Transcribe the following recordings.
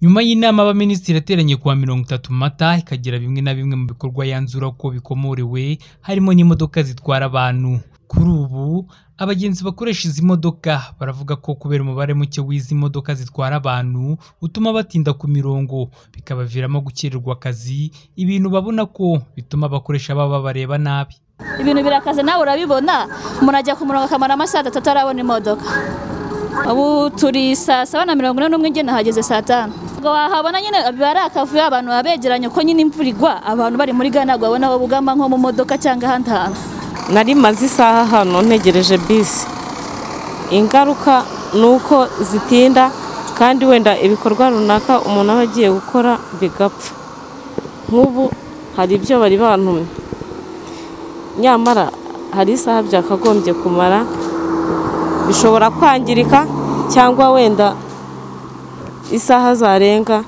Nyuma y'inama y'abaminisitiri yateranye ku wa mirongo itatu Mata, ikagira bimwe na bimwe mu bikorwa yanzura ko bikomorewe, harimo n'imodoka zitwara abantu. Kuri ubu, abagenzi bakoresha izi modoka baravuga ko kubera umubare muke w'izi modoka zitwara abantu, utuma batinda ku mirongo, bikabaviramo gukererwa akazi, ibintu babona ko bituma abakoresha baba babareba nabi. ibintu birakaze nawe urabibona umuntu ajya ku murongo akamara amasaha atatu atarabona imodoka ubu turi saa saba na mirongo ine n'umwe igenda hageze saa tanu ngo wahabona nyine biba ari akavuyo abantu baba begeranye uko nyine imvura igwa abantu bari muri gana ntabwo babona aho bugama nko mu modoka cyangwa ahandi hantu nari maze isaha hano ntegereje bisi ingaruka ni uko zitinda kandi wenda ibikorwa runaka umuntu aba agiye gukora bigapfa nk'ubu hari ibyo bari bantumye nyamara hari isaha byakagombye kumara bishobora kwangirika cyangwa wenda isaha zarenga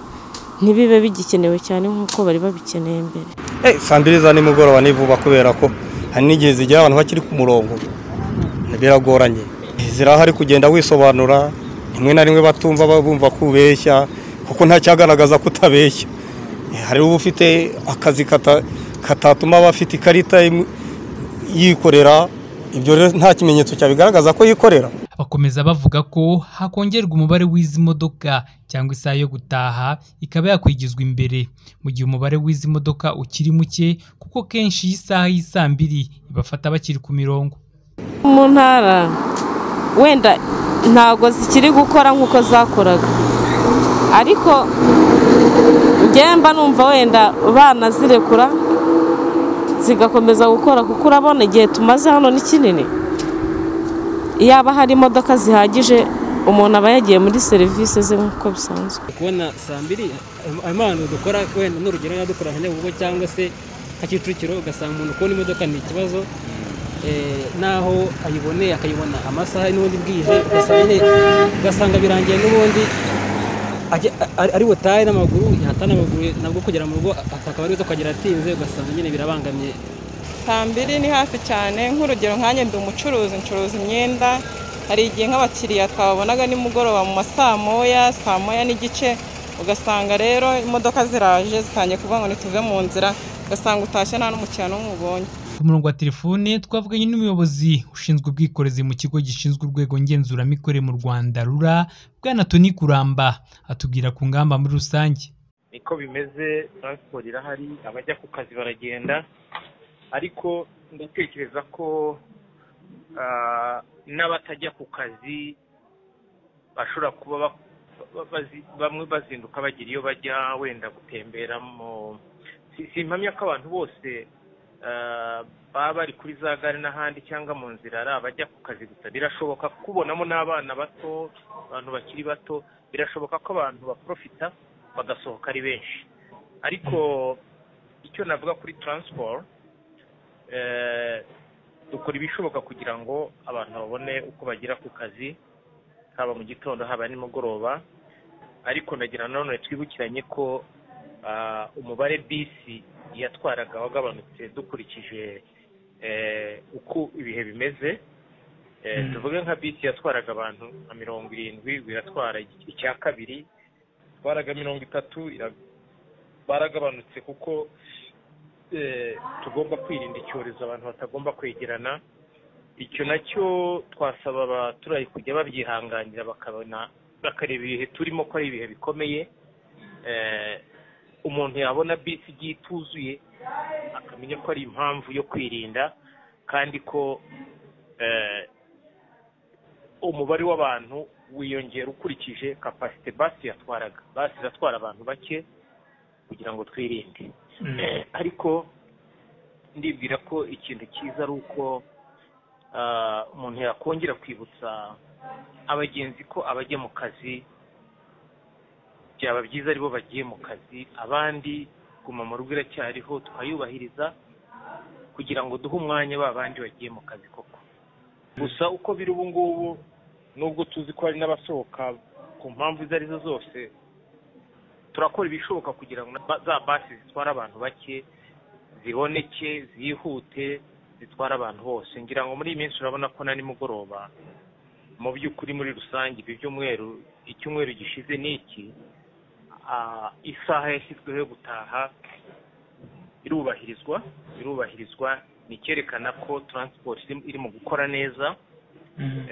ntibibe bigikenewe cyane nk'uko bari babikeneye mbere Eh, saa mbiri za nimugoroba ni vuba kubera ko hari n'igihe zigera abantu bakiri ku murongo biragoranye zirahari kugenda wisobanura rimwe na rimwe batumva ba- bumva ko ubeshya kuko nta cyagaragaza ko utabeshya Eh, hari uba ufite akazi kata- katatuma aba afite ikarita imu- yikorera ibyo rero nta kimenyetso cyabigaragaza ko yikorera Bakomeza bavuga ko hakongerwa umubare w'izi modoka cyangwa isaha yo gutaha ikaba yakwigizwa imbere, mu gihe umubare w'izi modoka ukiri muke kuko kenshi iyi saha y'i saa mbiri ibafata bakiri ku mirongo. mu ntara wenda ntabwo zikiri gukora nk'uko zakoraga ariko ngemba numva wenda banazirekura zigakomeza gukora kuko urabona igihe tumaze hano ni kinini yaba hari imodoka zihagije umuntu aba yagiye muri serivisi ze nk'uko bisanzwe kubona saa mbiri amano dukora wenda n'urugero niba dukora nka nyabugogo cyangwa se nka kicukiro ugasanga umuntu kubona imodoka ni ikibazo eh, n'aho ayiboneye akayibona amasaha n'ubundi bwije ugasanga nyine ugasanga birangiye n'ubundi ajya- ari- ari butahe n'amaguru yahata n'amaguru nabwo kugera mu rugo akaba ari kuhagera atinze ugasanga nyine birabangamye saa mbiri ni hafi cyane nk'urugero nkanjye ndi umucuruzi ncuruza imyenda hari igihe nk'abakiriya twababonaga nimugoroba mu ma saa moya saa moya n'igice ugasanga rero imodoka ziraje zitangiye kuvuga ngo ntituve mu nzira ugasanga utashye nta n'umukiriya n'umwe ubonye Ku murongo wa telefone twavuganye n'umuyobozi ushinzwe ubwikorezi mu kigo gishinzwe urwego ngenzuramikorere mu Rwanda RURA, Bwana Tony Kuramba, atubwira ku ngamba muri rusange. niko bimeze taransiporo irahari abajya ku kazi baragenda ariko ndatekereza ko ah, n'abatajya ku kazi bashobora kuba ba- ba- bazi- bamwe bazinduka bagira iyo bajya wenda gutembera mu si- simpamya ko abantu bose ah, baba bari kuri za gare n'ahandi cyangwa mu nzira ari abajya ku kazi gusa birashoboka kubonamo n'abana bato abantu bakiri bato birashoboka ko abantu baprofita bagasohoka ari benshi ariko icyo navuga kuri taransiporo eh, dukora ibishoboka kugira ngo abantu babone uko bagera ku kazi haba mu gitondo haba nimugoroba ariko ndagira nanone twibukiranye ko ah, umubare bisi yatwaraga wagabanutse dukurikije eh, uko ibihe bimeze Eh, tuvuge nka bisi yatwaraga abantu nka mirongo irindwi ubu iratwara icya kabiri twaraga mirongo itatu ira- baragabanutse kuko eh, tugomba kwirinda icyorezo abantu batagomba kwegerana icyo nacyo twasaba abaturayi kujya babyihanganira bakabona bakareba ibihe turimo ko ari ibihe bikomeye Eh, umuntu yabona bisi igiye ituzuye akamenya ko ari impamvu yo kwirinda kandi ko eh, umubare w'abantu wiyongera ukurikije kapasite basi yatwaraga basi iratwara abantu bake kugira ngo twirinde Eh, ariko ndibwira ko ikintu cyiza ari uko ah, umuntu yakongera kwibutsa abagenzi ko abajya mu kazi byaba byiza aribo bagiye mu kazi abandi guma mu rugo iracyariho tukayubahiriza kugira ngo duhe umwanya ba bandi bagiye mu kazi koko gusa uko biri ubu ngubu nubwo tuzi ko hari n'abasohoka ku mpamvu izo ari zo zose turakora ibishoboka kugira ngo na- za basi zitwara abantu bake ziboneke zihute zitwara abantu bose ngira ngo muri iyi minsi urabona ko na nimugoroba mu by'ukuri muri rusange ibi byumweru icyumweru gishize n'iki ah, isaha yashyizweho yo gutaha irubahirizwa irubahirizwa ni icyerekana ko taransiporo iri mu gukora neza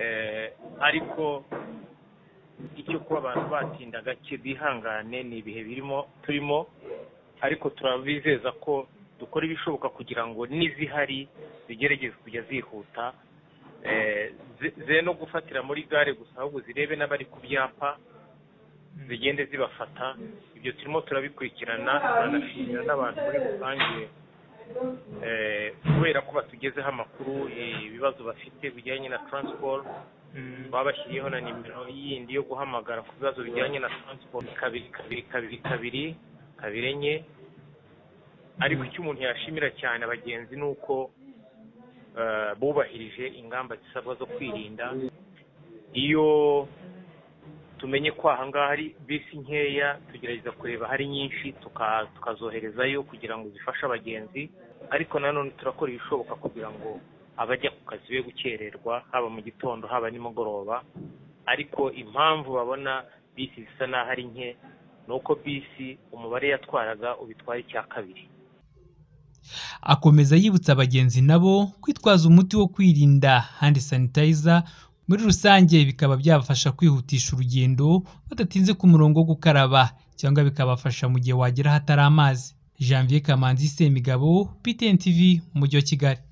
Eh, ariko icyo kuba abantu batinda gake bihangane ni ibihe birimo turimo ariko turabizeza ko dukora ibishoboka kugira ngo n'izihari zigerageze kujya zihuta Eh, zi- ze no gufatira muri gare gusa ahubwo zirebe n'abari ku byapa zigende zibafata ibyo turimo turabikurikirana turanashimira n'abantu muri rusange eh, kubera ko batugezeho amakuru eh, ibibazo bafite bijyanye na taransiporo babashyiriyeho na nimero yindi yo guhamagara ku bibazo bijyanye na taransiporo kabiri kabiri kabiri kabiri kabiri enye ariko icyo umuntu yashimira cyane abagenzi ni uko eh, bubahirije ingamba zisabwa zo kwirinda iyo tumenye ko ahangaha hari bisi nkeya tugerageza kureba hari nyinshi tuka- tukazoherezayo kugira ngo zifashe abagenzi ariko nanone turakora ibishoboka kugira ngo abajya ku kazi be gukererwa haba mu gitondo haba nimugoroba ariko impamvu babona bisi zisa n'aho ari nke ni uko bisi umubare yatwaraga ubitwaye icya kabiri akomeza yibutsa abagenzi nabo kwitwaza umuti wo kwirinda hand sanitizer muri rusange bikaba byabafasha kwihutisha urugendo badatinze ku murongo wo gukaraba cyangwa bikabafasha mu gihe wagera ahatari amazi janvier kamanzi semigabo ptn tv umujyi wa kigali